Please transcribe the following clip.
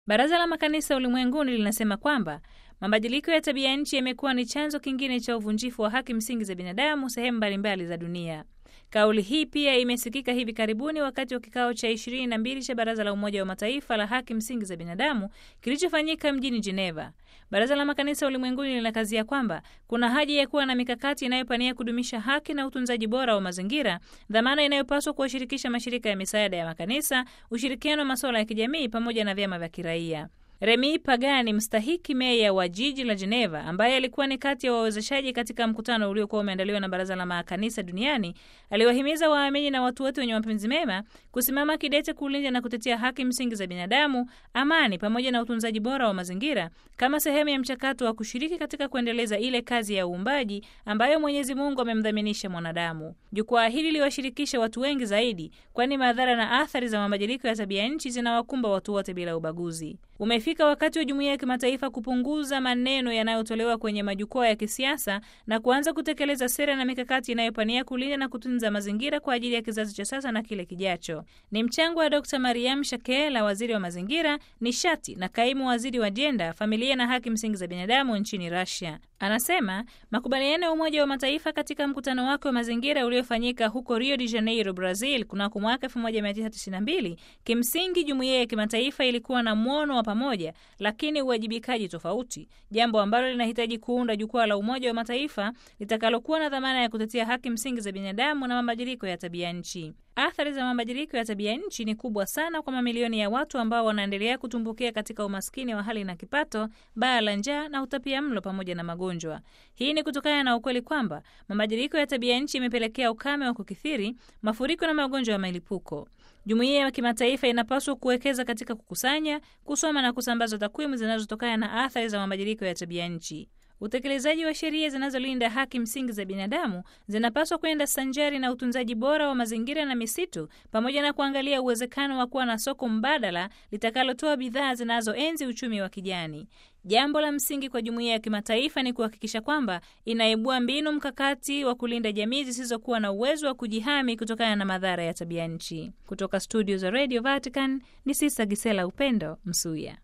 Baraza la Makanisa Ulimwenguni linasema kwamba mabadiliko ya tabia nchi yamekuwa ni chanzo kingine cha uvunjifu wa haki msingi za binadamu sehemu mbalimbali za dunia. Kauli hii pia imesikika hivi karibuni wakati wa kikao cha ishirini na mbili cha Baraza la Umoja wa Mataifa la haki msingi za binadamu kilichofanyika mjini Geneva. Baraza la Makanisa Ulimwenguni linakazia kwamba kuna haja ya kuwa na mikakati inayopania kudumisha haki na utunzaji bora wa mazingira, dhamana inayopaswa kuwashirikisha mashirika ya misaada ya makanisa, ushirikiano wa masuala ya kijamii pamoja na vyama vya kiraia. Remi Pagani, mstahiki meya wa jiji la Geneva, ambaye alikuwa ni kati ya wawezeshaji katika mkutano uliokuwa umeandaliwa na Baraza la Makanisa Duniani, aliwahimiza waamini na watu wote wenye mapenzi mema kusimama kidete kulinda na kutetea haki msingi za binadamu, amani pamoja na utunzaji bora wa mazingira kama sehemu ya mchakato wa kushiriki katika kuendeleza ile kazi ya uumbaji ambayo Mwenyezi Mungu amemdhaminisha mwanadamu. Jukwaa hili liwashirikisha watu wengi zaidi, kwani madhara na athari za mabadiliko ya tabia nchi zinawakumba watu wote bila ubaguzi. Umefika wakati wa jumuiya ya kimataifa kupunguza maneno yanayotolewa kwenye majukwaa ya kisiasa na kuanza kutekeleza sera na mikakati inayopania kulinda na kutunza mazingira kwa ajili ya kizazi cha sasa na kile kijacho. Ni mchango wa Dr. Mariam Shakela, waziri wa mazingira, nishati na kaimu waziri wa jenda, familia na haki msingi za binadamu nchini Russia. Anasema makubaliano ya Umoja wa Mataifa katika mkutano wake wa mazingira uliofanyika huko Rio de Janeiro, Brazil, kunako mwaka 1992 kimsingi jumuiya ya kimataifa ilikuwa na mwono wa pamoja, lakini uwajibikaji tofauti, jambo ambalo linahitaji kuunda jukwaa la Umoja wa Mataifa litakalokuwa na dhamana ya kutetea haki msingi za binadamu na mabadiliko ya tabia nchi. Athari za mabadiliko ya tabia nchi ni kubwa sana kwa mamilioni ya watu ambao wanaendelea kutumbukia katika umaskini wa hali na kipato, baa la njaa na utapia mlo pamoja na magonjwa. Hii ni kutokana na ukweli kwamba mabadiliko ya tabia nchi imepelekea ukame wa kukithiri, mafuriko na magonjwa ya milipuko. Jumuiya ya kimataifa inapaswa kuwekeza katika kukusanya, kusoma na kusambaza takwimu zinazotokana na athari za mabadiliko ya tabia nchi. Utekelezaji wa sheria zinazolinda haki msingi za binadamu zinapaswa kwenda sanjari na utunzaji bora wa mazingira na misitu, pamoja na kuangalia uwezekano wa kuwa na soko mbadala litakalotoa bidhaa zinazoenzi uchumi wa kijani. Jambo la msingi kwa jumuiya ya kimataifa ni kuhakikisha kwamba inaibua mbinu mkakati wa kulinda jamii zisizokuwa na uwezo wa kujihami kutokana na madhara ya tabia nchi. Kutoka studio za Radio Vatican ni Sisa Gisela Upendo Msuya.